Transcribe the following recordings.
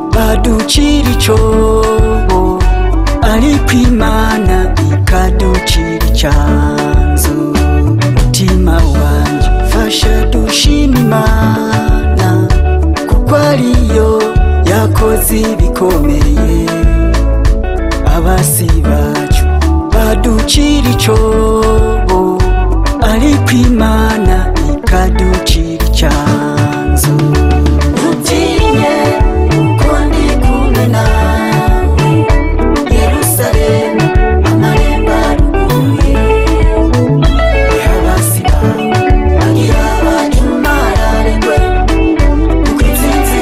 ikadukira icyobo ariko imana ikadukira icyanzu mutima wanjye fasha dushima imana kuko ariyo yakoze ibikomeye abasi bacu baducira icobo ariko imana ikaducira icyanzu utinye uko ndi kumwe nawe yerusalemu amarembo aruguruye abasi bawe bagira bacumararengwe kuko intsinzi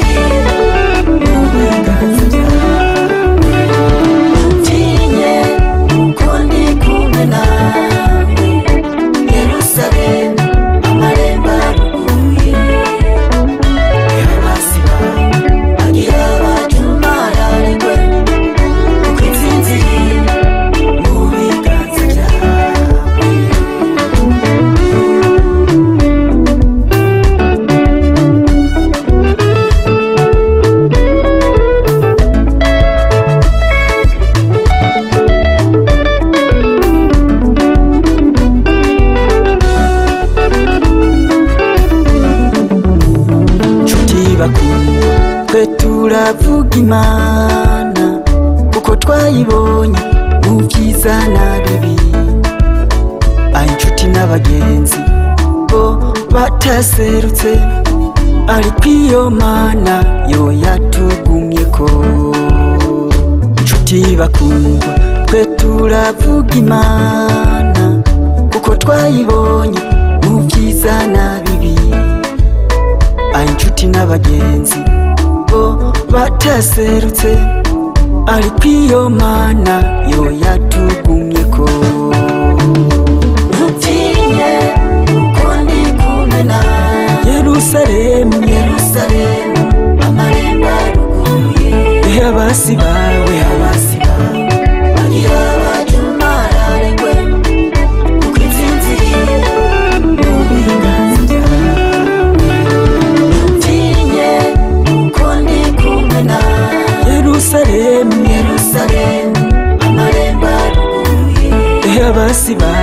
n'uburenganzira utinye uko ndi kumwe nawe yerusalemu amarembo aruguruye abasi bawe bagira bacumararengwe kuko intsinzi n'uburenganzira byawe nshuti bakundwa twe turavuga imana kuko twayibonye mu byiza na bibi aho inshuti n'abagenzi bo bataserutse ariko iyo mana yo yatugumye ko inshuti bakundwa twe turavuga imana kuko twayibonye mu byiza na bibi aho inshuti n'abagenzi bo bataserutse ariko iyo mana yo yatugumye ko utinye uko ndi kumwe nawe yerusalemu yerusalemu amarembo aruguruye abasi bawe abasi bawe bagira bacumararengwe kuko intsinzi n'uburenganzira utinye uko ndi kumwe nawe yerusalemu yerusalemu amarembo aruguruye abasi bawe